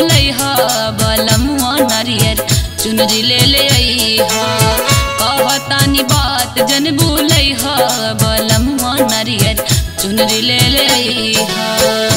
भूलै ह बलमुआ नरियर चुनरी ले ले आई ह कहतानी बात जन भूलै ह बलमुआ नरियर चुनरी ले ले आई ह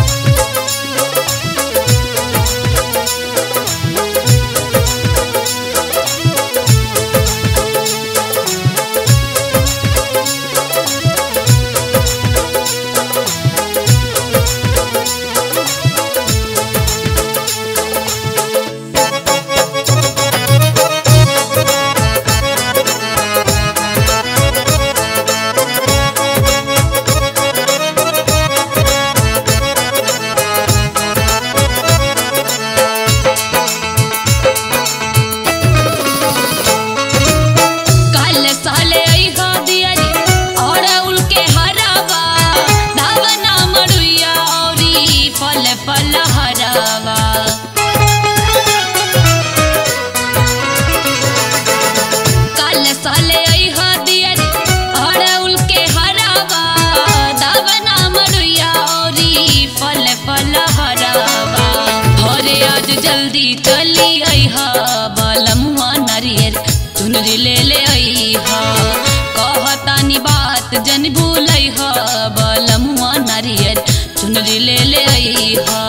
काल साले आई हा दियारी और उनके हरावा दावना मरुया औरी फल फल हरावा काल साले आई हा दियारी और उनके हरावा दावना मरुया औरी फल फल हरावा अरे आज जल्दी चली आई हा बलमुआ नारियर चुनरी ले ले आई हा कहतानी बात जन भूलै हा बलमुआ नारियर चुनरी ले ले आई हा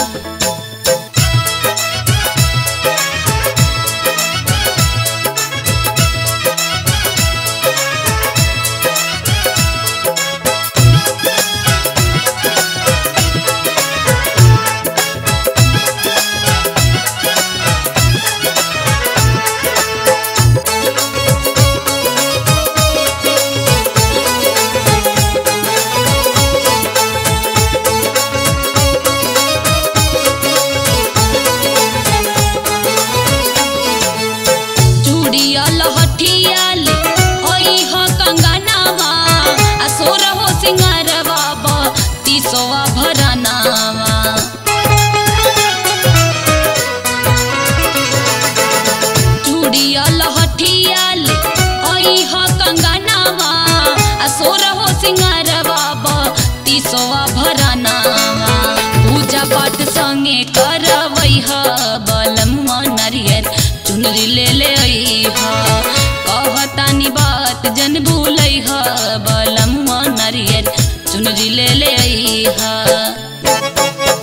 चूड़िया लहठिया ले ओई ह कंगनावा आ सोर हो सिंगारवा ब तीसवा भरनावा चूड़िया लहठिया ले ओई ह कंगनावा आ सोर हो सिंगारवा ब तीसवा भरनावा पूजा पाठ संगे करवै ह बलमुआ नारियर चुनरी ले ले आई ह कहतानी बात जन भूलै ह बलमुआ नारियर चुनरी ले ले आई ह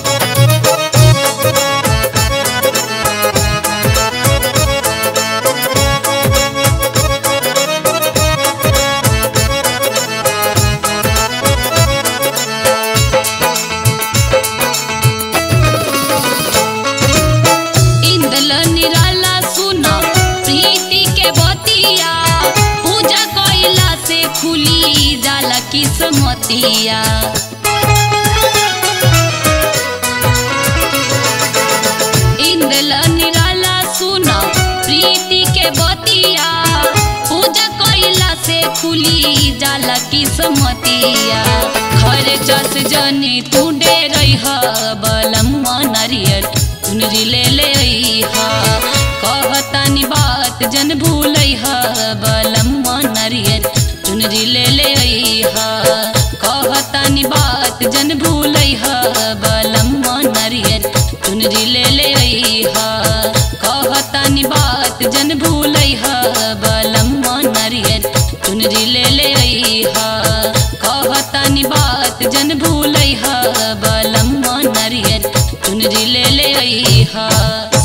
इंदल निराला सुना प्रीति के बतिया पूजा कइला से खुली जाला किस्मतिया इंदल निराला सुना प्रीति के बतिया पूजा कइला से खुली जाला किस्मतिया खर्चस जनी तू डे रही बलमुआ नारियर चुनरी ले ले आई हा कहतानी बात जन भूलै हा बलमुआ नारियर चुनरी ले ले आई हा कहतानी बात जन भूलै हा बलमुआ नारियर चुनरी ले ले आई हा कहतानी बात जन भूलै हा बलमुआ नारियर चुनरी ले ले आई हा कहतानी बात जन भूलै हा बलमुआ नारियर चुनरी ले ले आई हा